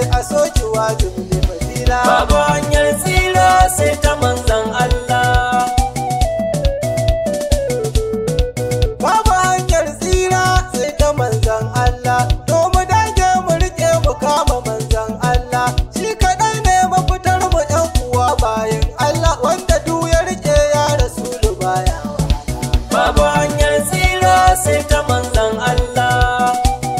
a soki wajibi fadila babu hanyar tsira sai ta manzan Allah babu hanyar tsira sai ta manzan Allah to mu dage mu rike mu kama manzan Allah shi kadai ne mafitar mu yan uwa bayan Allah wanda duk ya rike ya rasulu baya babu hanyar tsira sai ta manzan Allah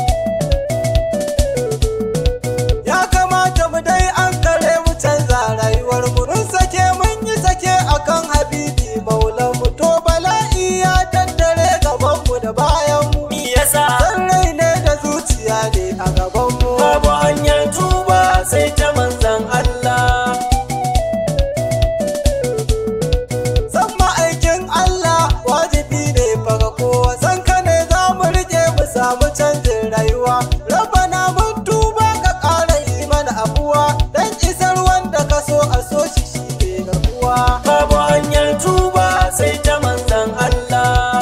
ya kamata mu dai an kare mu canza rayuwar mu mun sake mun yi sake akan habibi maulan mu to bala'i ya tattare gaban mu da bayan mu me yasa san rai ne da zuciya ne a gaban mu babu hanyar tuba sai ta manzan Allah san ma'aikin Allah wajibi ne faga kowa san ka ne za mu rike mu samu canjin rayuwa rabana mun tuba ka ƙara yi mana abuwa dan isar wanda ka so a so shi shi ne garkuwa babu hanyar tuba sai ta manzan Allah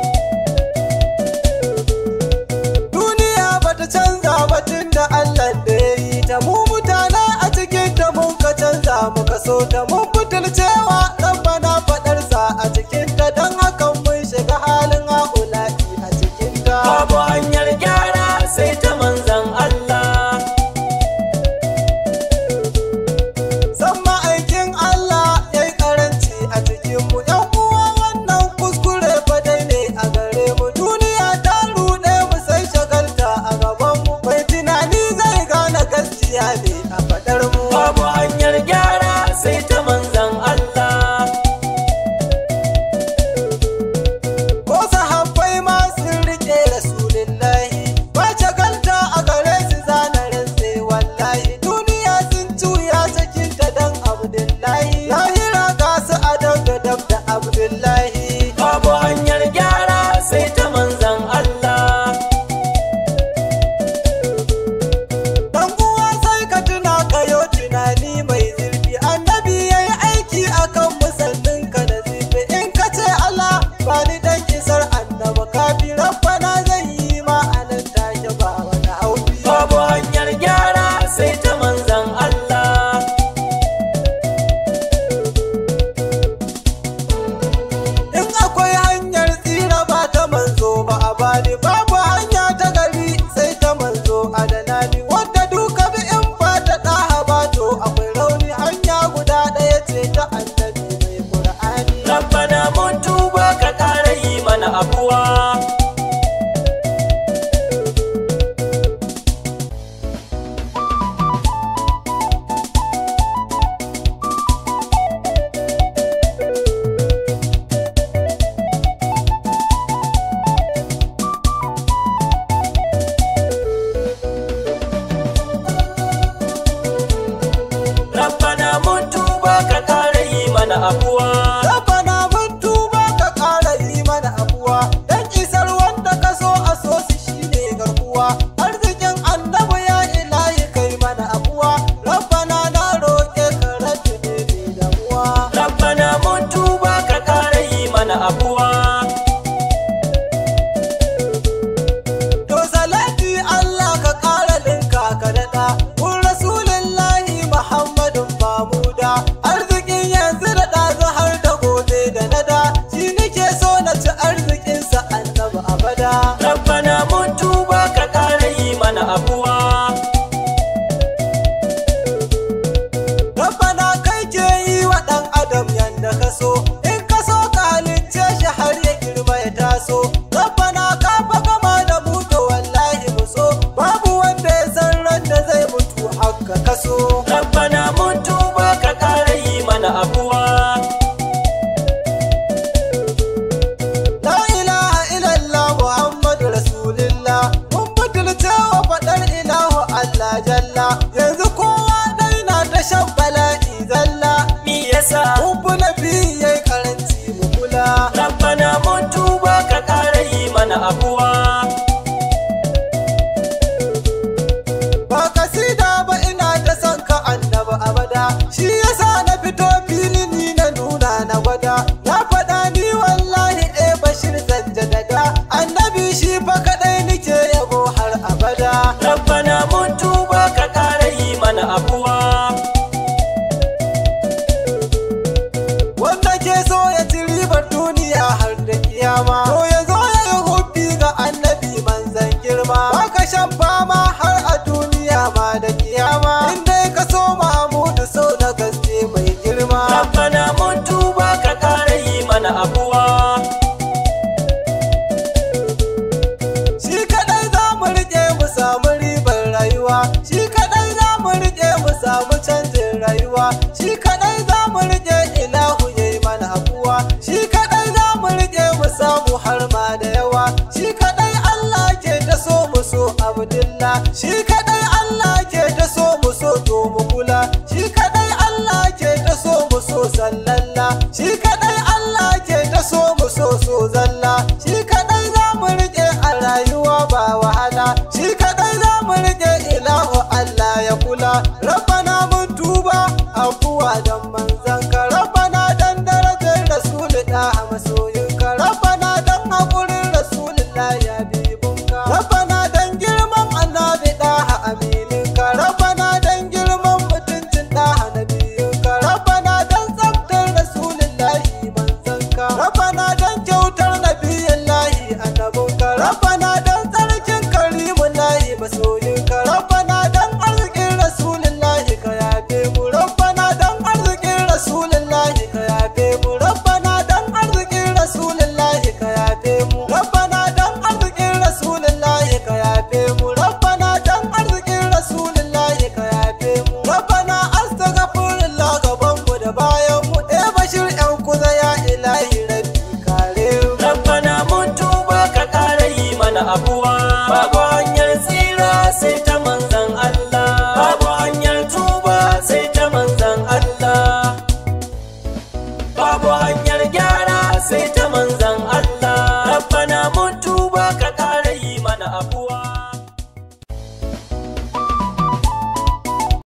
duniya bata canza ba tun da Allah da ya yi ta mu mutane a cikin ta mun ka canza muka so ta mun butulcewa rabbana faɗarsa a cikin ta don hakan mun shiga halin haƙula'i a cikin ta babu hanyar gyara sai ta manzan Allah san ma'aikin Allah ya yi karanci a cikin mu yan uwa wannan kuskure fa dai ne a gare mu duniya ta ruɗe mu sai shagalta a gaban mu mai tunani zai gane gaskiya ne a faɗar mu babu hanyar gyara sai ta manzan Allah ko sahabbai ma sun rike rasulillahi ba shagalta a gare su zana rantse wallahi duniya sun cuya cikin ta dan abdullahi lahira ga su a dab da dab da abdullahi babu hanyar gyara sai ta manzan Allah Dan uwa sai ka tuna kayo tunani mai zurfi annabi ya yi aiki akan musallin ka da zurfi in ka ce Allah ba ni dan isar annaba kafi rabbana zai yi ma anan take ba wani haufi babu hanyar gyara sai ta manzan Allah in akwai hanyar tsira ba ta manzo ba a bani babu hanya ta gari sai ta manzo a danani wadda duka bi in ba ta ɗaha ba to akwai rauni hanya guda ɗaya ce ta annabi mai ƙur'ani rabbana mun tuba ka ƙara yi mana abuwa rabbana mun tuba ka ƙara yi mana abuwa Rabbana mun tuba ka ƙara yi mana abuwa dan isar wanda ka so a so su shine garkuwa arzikin annabi ya ilahi kai mana abuwa Rabbana na roƙe ka rabbi ne mai damuwa rabbana mun tuba ka ƙara yi mana abuwa To salati Allah ka ƙara linka ka daɗa kun rasulillahi Muhammadun Mamuda arzikin yanzu da ɗazu har da gobe da nada shi nake so na ci arzikinsa annabi abada rabbana mun tuba ka ƙara yi mana abuwa Rabbana kai ke yi wa ɗan adam yanda ka so in ka so ka halicce shi har ya girma ya taso Rabbana ka fa gama da mu to wallahi mu so babu wanda ya san ran da zai mutu haka ka so rabbana mun tuba ka ƙara yi mana abuwa La ilaha illallah Muhammadu Rasulullah mun butulce wa faɗar ilahu Allah jalla yanzu kowa dai na ta shan bala'i zalla me yasa mun fi nabi yayi karanci mu kula rabbana mun tuba ka ƙara yi mana abuwa ba kasida ba ina ta son ka annaba abada shi yasa na fito fili ni na nuna na gwada na faɗa ni wallahi eh bashir zan jadada annabi shi fa kaɗai nike yabo har abada rabbana mun tuba ka ƙara yi samu canjin rayuwa shi kadai za mu rike ilahu ya yi mana abuwa shi kadai za mu rike mu samu har ma da yawa shi kadai Allah ke ta so mu so abdullah shi kadai Allah ke ta so mu so to mu kula shi kadai Allah ke ta so mu so sallalla shi kadai Allah ke ta so mu so so zalla shi kadai za mu rike a rayuwa ba wahala shi kadai za mu rike ilahu Allah ya kula Rabbi